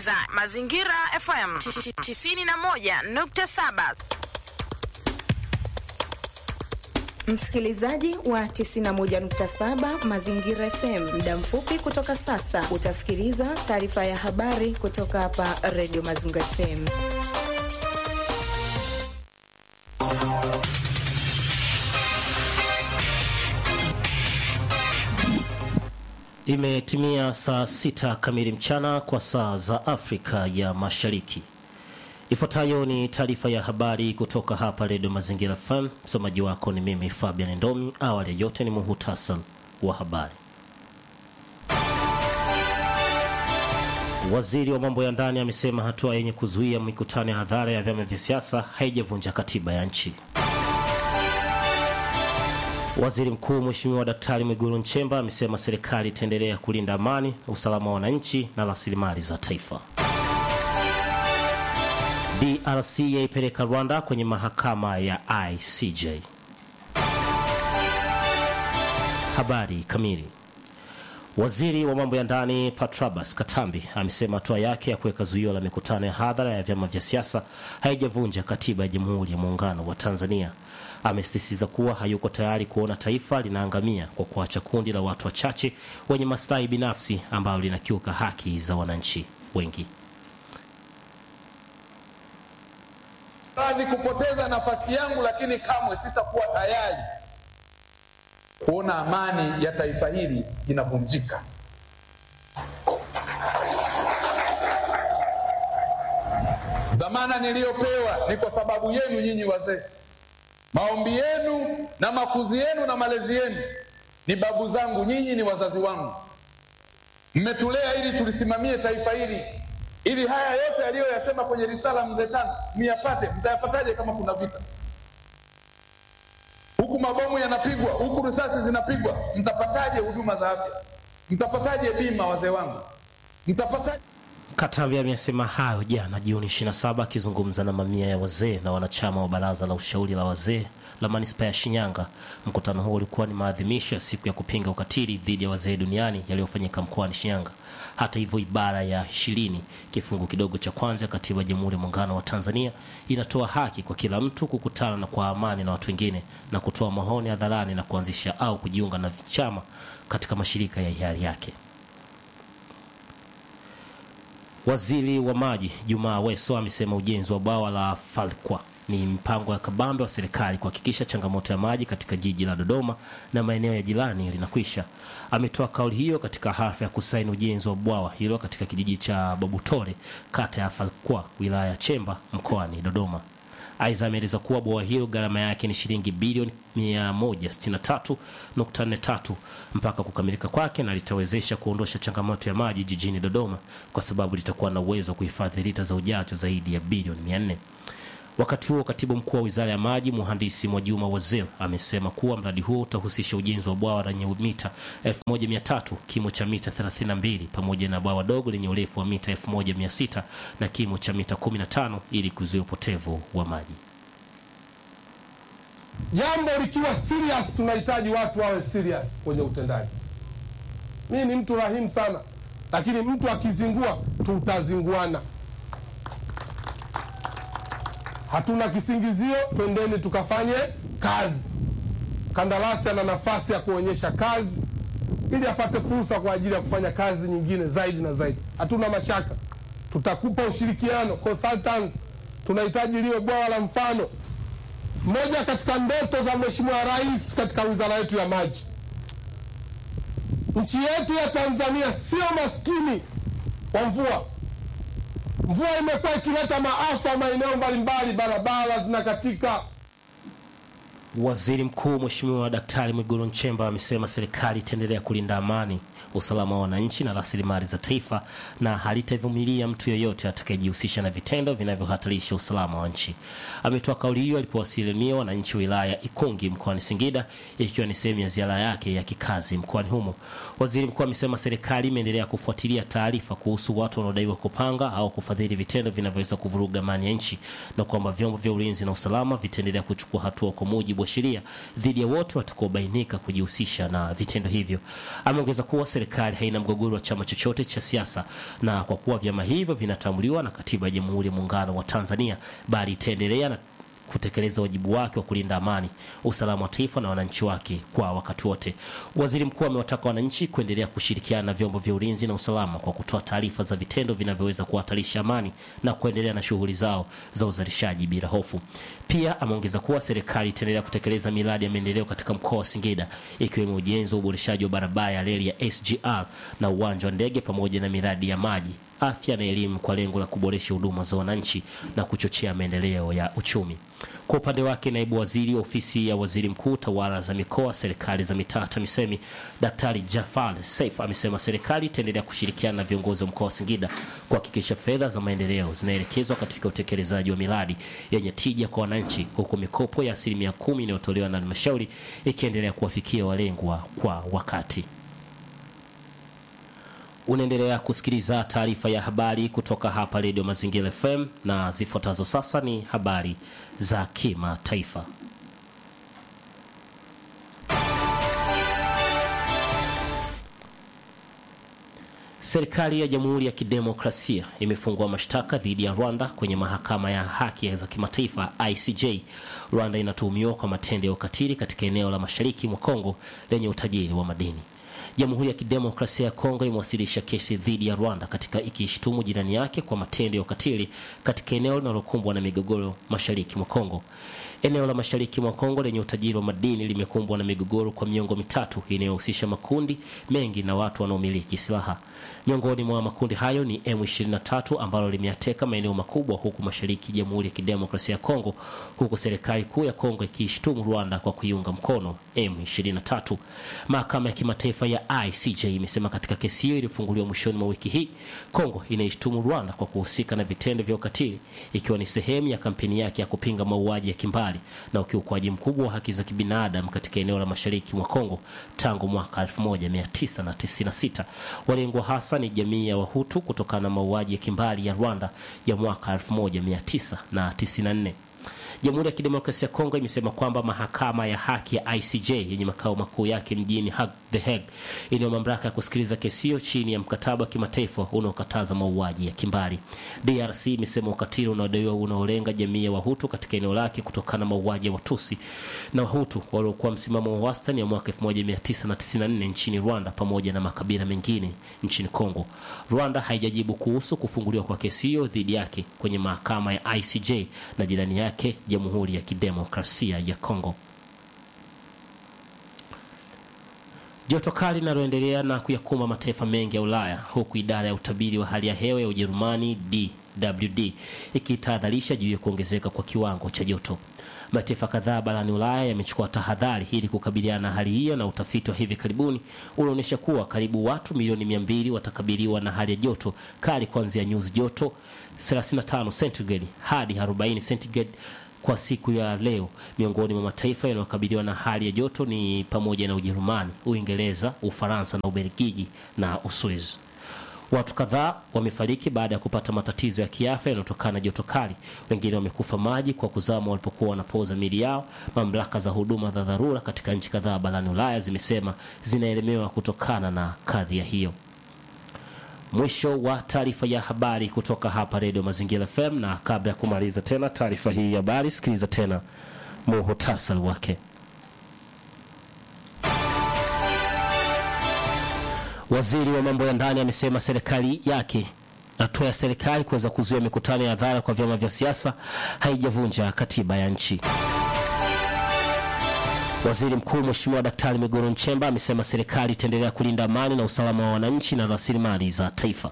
unasikiliza Mazingira FM 91.7. Msikilizaji wa 91.7 Mazingira FM, muda mfupi kutoka sasa utasikiliza taarifa ya habari kutoka hapa Radio Mazingira FM. Imetimia saa sita kamili mchana kwa saa za Afrika ya Mashariki. Ifuatayo ni taarifa ya habari kutoka hapa Redio Mazingira FM. Msomaji wako ni mimi Fabian Ndomi. Awali ya yote ni muhutasari wa habari. Waziri wa mambo ya ndani amesema hatua yenye kuzuia mikutano ya hadhara ya vyama vya siasa haijavunja katiba ya nchi. Waziri Mkuu Mheshimiwa Daktari Mwigulu Nchemba amesema serikali itaendelea kulinda amani, usalama wa wananchi na rasilimali za taifa. DRC yaipeleka Rwanda kwenye mahakama ya ICJ. Habari kamili. Waziri wa mambo ya ndani Patrabas Katambi amesema hatua yake ya kuweka zuio la mikutano ya hadhara ya vyama vya siasa haijavunja katiba ya Jamhuri ya Muungano wa Tanzania. Amesisitiza kuwa hayuko tayari kuona taifa linaangamia kwa kuacha kundi la watu wachache wenye maslahi binafsi ambalo linakiuka haki za wananchi wengi. radhi kupoteza nafasi yangu, lakini kamwe sitakuwa tayari kuona amani ya taifa hili inavunjika. Dhamana niliyopewa ni kwa sababu yenu nyinyi wazee. Maombi yenu na makuzi yenu na malezi yenu ni babu zangu, nyinyi ni wazazi wangu. Mmetulea ili tulisimamie taifa hili ili haya yote aliyoyasema kwenye risala mzee Tano myapate. Mtayapataje kama kuna vita huku, mabomu yanapigwa huku, risasi zinapigwa? Mtapataje huduma za afya? Mtapataje bima, wazee wangu? Mtapataje? Katambi amesema hayo jana Juni 27 akizungumza na mamia ya wazee na wanachama wa baraza la ushauri la wazee la manispaa ya Shinyanga. Mkutano huo ulikuwa ni maadhimisho ya siku ya kupinga ukatili dhidi ya wazee duniani yaliyofanyika mkoani Shinyanga. Hata hivyo, ibara ya ishirini kifungu kidogo cha kwanza ya katiba ya Jamhuri ya Muungano wa Tanzania inatoa haki kwa kila mtu kukutana na kwa amani na watu wengine na kutoa maoni hadharani na kuanzisha au kujiunga na chama katika mashirika ya hiari yake. Waziri wa maji Jumaa Aweso amesema ujenzi wa bwawa la Falkwa ni mpango ya kabambe wa serikali kuhakikisha changamoto ya maji katika jiji la Dodoma na maeneo ya jirani linakwisha. Ametoa kauli hiyo katika hafla ya kusaini ujenzi wa bwawa hilo katika kijiji cha Babutore, kata ya Falkwa, wilaya ya Chemba, mkoani Dodoma. Aidha, ameeleza kuwa bwawa hilo gharama yake ni shilingi bilioni 163.43 mpaka kukamilika kwake, na litawezesha kuondosha changamoto ya maji jijini Dodoma kwa sababu litakuwa na uwezo wa kuhifadhi lita za ujazo zaidi ya bilioni 400. Wakati huo katibu mkuu wa wizara ya maji mhandisi Mwajuma Wazir amesema kuwa mradi huo utahusisha ujenzi wa bwawa lenye mita 1300 kimo cha mita 32 pamoja na bwawa dogo lenye urefu wa mita 1600 na kimo cha mita 15 ili kuzuia upotevu wa maji. Jambo likiwa serious, tunahitaji watu wawe serious kwenye utendaji. Mimi ni mtu rahimu sana, lakini mtu akizingua tutazinguana. Hatuna kisingizio, twendeni tukafanye kazi. Kandarasi ana nafasi ya kuonyesha kazi ili apate fursa kwa ajili ya kufanya kazi nyingine zaidi na zaidi. Hatuna mashaka, tutakupa ushirikiano consultants. Tunahitaji liwe bwawa la mfano. Moja katika ndoto za Mheshimiwa Rais katika wizara yetu ya maji, nchi yetu ya Tanzania sio maskini wa mvua. Mvua imekuwa ikileta maafa maeneo mbalimbali, barabara zinakatika. Waziri Mkuu Mheshimiwa Daktari Mwigulu Nchemba amesema serikali itaendelea kulinda amani, usalama wa wananchi na rasilimali za taifa na halitavumilia mtu yeyote atakayejihusisha na vitendo vinavyohatarisha usalama wa nchi. Ametoa kauli hiyo alipowasilania wananchi wa wilaya ya Ikungi mkoani Singida, ikiwa ni sehemu ya ziara yake ya kikazi mkoani humo. Waziri mkuu amesema serikali imeendelea kufuatilia taarifa kuhusu watu wanaodaiwa kupanga au kufadhili vitendo vinavyoweza kuvuruga amani ya nchi na kwamba vyombo vya ulinzi na usalama vitaendelea kuchukua hatua kwa mujibu mujibu wa sheria dhidi ya wote watakaobainika kujihusisha na vitendo hivyo. Ameongeza kuwa serikali haina mgogoro wa chama chochote cha siasa, na kwa kuwa vyama hivyo vinatambuliwa na katiba ya Jamhuri ya Muungano wa Tanzania, bali itaendelea na kutekeleza wajibu wake wa kulinda amani, usalama wa taifa na wananchi wake kwa wakati wote. Waziri mkuu amewataka wananchi kuendelea kushirikiana na vyombo vya ulinzi na usalama kwa kutoa taarifa za vitendo vinavyoweza kuhatarisha amani na kuendelea na shughuli zao za uzalishaji bila hofu. Pia ameongeza kuwa serikali itaendelea kutekeleza miradi ya maendeleo katika mkoa wa Singida ikiwemo ujenzi wa uboreshaji wa barabara ya reli ya SGR na uwanja wa ndege pamoja na miradi ya maji afya na elimu kwa lengo la kuboresha huduma za wananchi na kuchochea maendeleo ya uchumi. Kwa upande wake, naibu waziri wa ofisi ya waziri mkuu, tawala za mikoa, serikali za mitaa, TAMISEMI, Daktari Jafar Saif amesema serikali itaendelea kushirikiana na viongozi wa mkoa wa Singida kuhakikisha fedha za maendeleo zinaelekezwa katika utekelezaji wa miradi yenye tija kwa wananchi, huku mikopo ya asilimia kumi inayotolewa na halmashauri ikiendelea kuwafikia walengwa kwa wakati. Unaendelea kusikiliza taarifa ya habari kutoka hapa Redio Mazingira FM na zifuatazo sasa ni habari za kimataifa. Serikali ya Jamhuri ya Kidemokrasia imefungua mashtaka dhidi ya Rwanda kwenye mahakama ya haki za kimataifa ICJ. Rwanda inatuhumiwa kwa matendo ya ukatili katika eneo la mashariki mwa Kongo lenye utajiri wa madini. Jamhuri ya Kidemokrasia ya Kongo imewasilisha kesi dhidi ya Rwanda katika ikishtumu jirani yake kwa matendo ya ukatili katika eneo linalokumbwa na migogoro mashariki mwa Kongo. Eneo la mashariki mwa Kongo lenye utajiri wa madini limekumbwa na migogoro kwa miongo mitatu inayohusisha makundi mengi na watu wanaomiliki silaha. Miongoni mwa makundi hayo ni M23 ambalo limeateka maeneo makubwa huku mashariki Jamhuri ya Kidemokrasia ya Kongo, huku serikali kuu ya Kongo ikiishtumu Rwanda kwa kuiunga mkono M23. Mahakama ya kimataifa ya ICJ imesema katika kesi hiyo iliyofunguliwa mwishoni mwa wiki hii, Kongo inaishtumu Rwanda kwa kuhusika na vitendo vya ukatili ikiwa ni sehemu ya kampeni yake ya kupinga mauaji ya kimbali na ukiukwaji mkubwa wa haki za kibinadamu katika eneo la mashariki mwa Kongo tangu mwaka 1996. Walengwa hasa ni jamii ya Wahutu kutokana na mauaji ya kimbali ya Rwanda ya mwaka 1994. Jamhuri ya Kidemokrasia ya Kongo imesema kwamba mahakama ya haki ya ICJ yenye makao makuu yake mjini Hague, The Hague inayo mamlaka ya kusikiliza kesi hiyo chini ya mkataba wa kimataifa unaokataza mauaji ya kimbari. DRC imesema ukatili unaodaiwa unaolenga jamii ya Wahutu katika eneo lake kutokana na mauaji ya Watusi na Wahutu waliokuwa msimamo wa wastani ya mwaka 1994 nchini Rwanda pamoja na makabila mengine nchini Kongo. Rwanda haijajibu kuhusu kufunguliwa kwa kesi hiyo dhidi yake kwenye mahakama ya ICJ na jirani yake Jamhuri ya Kidemokrasia ya Kongo. Joto kali linaloendelea na kuyakumba mataifa mengi ya Ulaya huku idara ya utabiri wa hali ya hewa ya Ujerumani DWD ikitahadharisha juu ya kuongezeka kwa kiwango cha joto. Mataifa kadhaa barani Ulaya yamechukua tahadhari ili kukabiliana na hali hiyo, na utafiti wa hivi karibuni unaonyesha kuwa karibu watu milioni mia mbili watakabiliwa na hali ya joto kali kuanzia nyuzi joto 35 centigrade hadi 40 centigrade kwa siku ya leo. Miongoni mwa mataifa yanayokabiliwa na hali ya joto ni pamoja na Ujerumani, Uingereza, Ufaransa na Ubelgiji na Uswizi. Watu kadhaa wamefariki baada ya kupata matatizo ya kiafya yanayotokana na joto kali. Wengine wamekufa maji kwa kuzama walipokuwa wanapoza miili yao. Mamlaka za huduma za dharura katika nchi kadhaa barani Ulaya zimesema zinaelemewa kutokana na kadhia hiyo. Mwisho wa taarifa ya habari kutoka hapa Redio Mazingira FM, na kabla ya kumaliza tena taarifa hii ya habari, sikiliza tena muhutasari wake. Waziri wa mambo ya ndani amesema serikali yake hatua ya serikali kuweza kuzuia mikutano ya hadhara kwa vyama vya siasa haijavunja katiba ya nchi. Waziri Mkuu Mheshimiwa Daktari Mwigulu Nchemba amesema serikali itaendelea kulinda amani na usalama wa wananchi na rasilimali za taifa.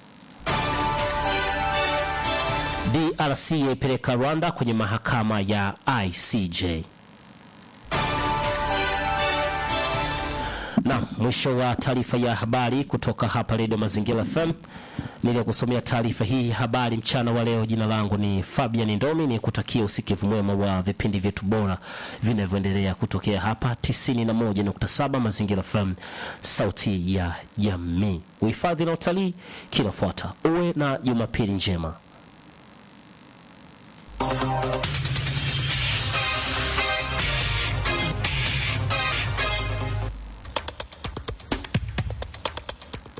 DRC yaipeleka Rwanda kwenye mahakama ya ICJ. Na mwisho wa taarifa ya habari kutoka hapa Redio Mazingira FM. Niliyokusomea taarifa hii habari mchana wa leo, jina langu ni Fabian Ndomi, ni kutakia usikivu mwema wa vipindi vyetu bora vinavyoendelea kutokea hapa 91.7 Mazingira FM, sauti ya jamii. Uhifadhi na utalii kinafuata. Uwe na Jumapili njema.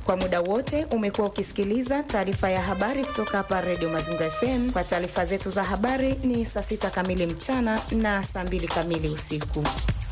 Kwa muda wote umekuwa ukisikiliza taarifa ya habari kutoka hapa Redio Mazingira FM. Kwa taarifa zetu za habari ni saa sita kamili mchana na saa mbili kamili usiku.